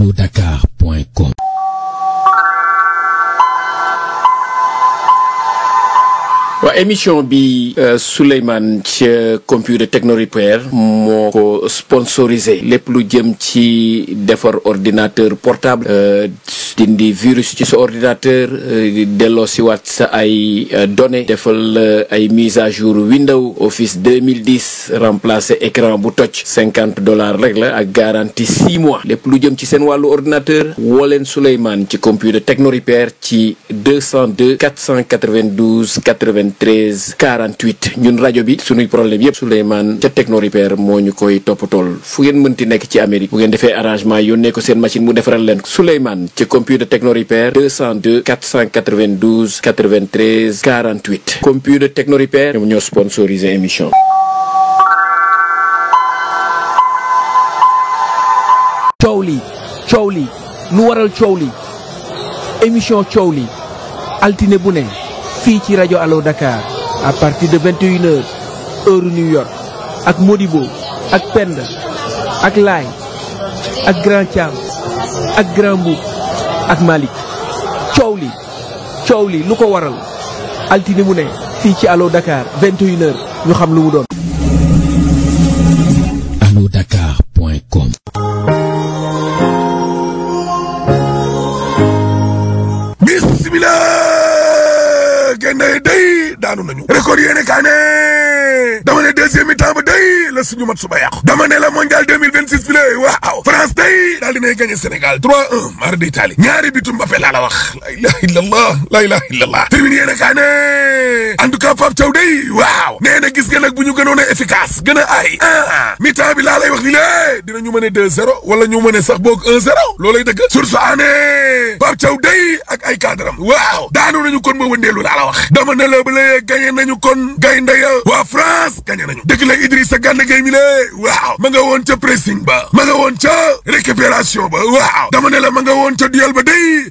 allodakar.com waa émission bi Souleymane ca computer techno repair moo ko sponsorisé lépp lu jëm ci defar ordinateur portable dindi virus ci sa ordinateur delloo si waat sa ay données defal ay mise à jour Windows Office 2010 remplacer écran bu toj cinquante dollars rek la ak garantie six mois lépp lu jëm ci seen wàllu ordinateur woo leen Souleymane ci computer techno repair ci 202 492 80 13 48 ñun rajo bi suñuy problème yëpp Souleymane ca Techno Repair moo ñu koy toppatool fu ngeen mënti nekk ci Amérique bu ngeen defee arrangement yónnee ko seen machine mu defaral leen Souleymane ca computer Techno Repair 202 492 93 48 computer Techno Repair ñoom ñoo sponsorisé émission coow li coow li lu waral coow li émission coow li altine bu ne fii ci rajo Allo Dakar à partir de 21 heures heure New York ak Modibo ak Penda ak Laay ak Grand Thiam ak Grand Mboup ak Malick coow li coow li lu ko waral altine mu ne fii ci Allo Dakar 21 heures ñu xam lu mu doon. allodakar.com bismillah gaynde day daanu nañu record yéene kaa ne dama ne deuxième mi-temps ba day la suñu mat suba yàqu dama ne la mondial 2026 bi la waaw France day daal dinay gagné Sénégal 3-1 mar d'Italie ñaari bitu Mbappé laa la wax la ilaha illallah la ilaha illallah termine yéene kaa ne en tout cas Pape Thiaw day waaw nee na gis nga nag bu ñu gënoon a efficace gën a ay ah mi-temps bi laa lay wax ni lée dinañu mën a 2-0 wala ñu mën a sax boog 1-0 loolay dëgg source aané Pape Thiaw day ak ay cadram waaw daanu nañu kon ba wëndeelu laa la wax dama ne la ba la gagné nañu kon gaynde ya waa France gagné nañu dëgg la Idrissa Gana Gueye mi lée waaw ma nga woon ca pressing ba ma nga woon ca récupération ba waaw dama ne la ma nga woon ca duel ba day